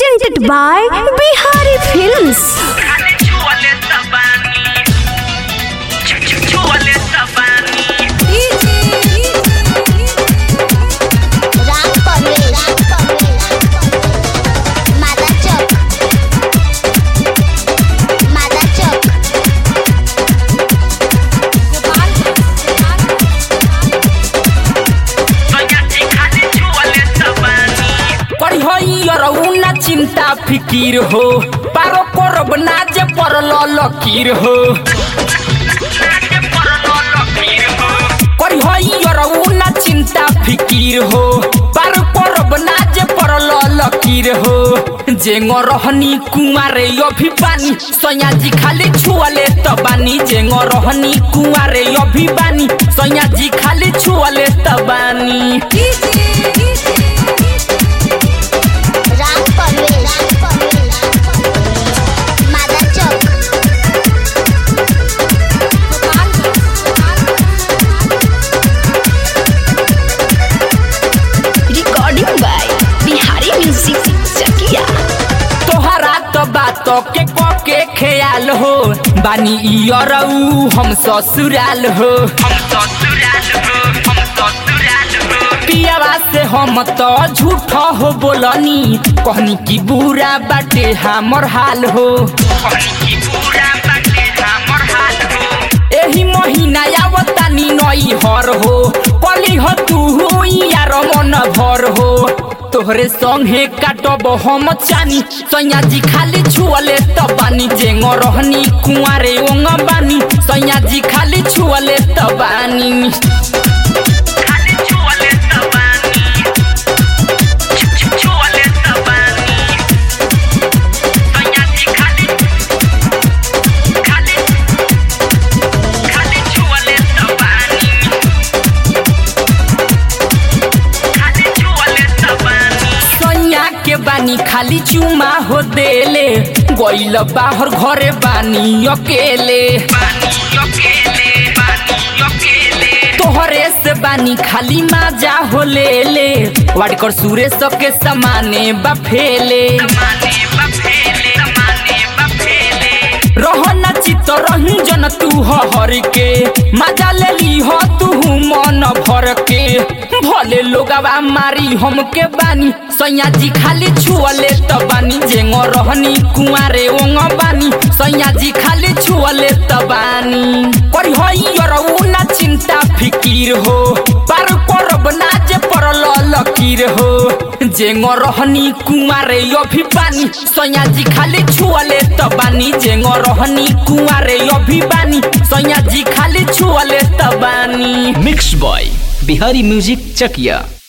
presented by Bihari Films. खाली छुअले तबानी छु- छु- छुअले तबानी राम परवेश मादा चौक मादा चौक सैया जी खाली छुअले तबानी पढ़ियरऊ ना चिंता फिकीर हो पारो करब ना जे पड़ल लकीर हो नाचे परलो लकीर हो पढ़ियरऊ ना चिंता फिकीर हो पारो करब ना जे पड़ल लकीर हो जेंग रहनी कुंवारे अभी पानी सैया जी खाली छुअले तबानी जेंग रहनी कुंवारे अभी बानी सैया जी खाली छुअले तबानी राम परवेश मादा चौक Recording by Bihari Music Chakia. तोहरा तो बात के क के ख्याल हो बानी इयरऊ हम ससुराल हो हम ससुराल हो हम ससुराल हो पियावा से हम तो झूठ हो बोलनी कहनी की बुरा बाटे हमर हाल हो कहनी की पूरा बाटे हमर हाल हो एही महीना आवतानी नई हर हो कली हो तू यार मन भर हो तोहरे संगे काटब हम चानी सैया जी खाली छुअले तबानी जेंग रहनी कुंवारे ओंग बानी सैया जी खाली छुअले तबानी खाली छुअले तबानी छु- छु- छुअले तबानी सैया जी खाली खाली खाली छुअले तबानी खाली छुअले तबानी सैया के बानी खाली चुमा हो देले गइल बाहर घरे बानी अकेले पानी अकेले पानी अकेले तोहरे से बानी खाली माजा हो लेले वाडकर सुरेश के समाने बफेले माने बफेले माने बफेले रहना चित रही जन तू हर के मजा ले ली हो तू मन भर के भले लोगवा मारी हमके बानी सैया जी खाली छुअले त बानी जेंग रहनी कुंवारे ओंग बानी सैया जी खाली छुअले त बानी करी हई ना चिंता फिकीर हो पार करब ना जे पड़ल लकीर हो जेंग रहनी कुंवारे अभी बानी सैया जी खाली छुअले त बानी जेंग रहनी कुंवारे अभी बानी सैया जी खाली छुअले त बानी मिक्स बॉय बिहारी म्यूजिक चकिया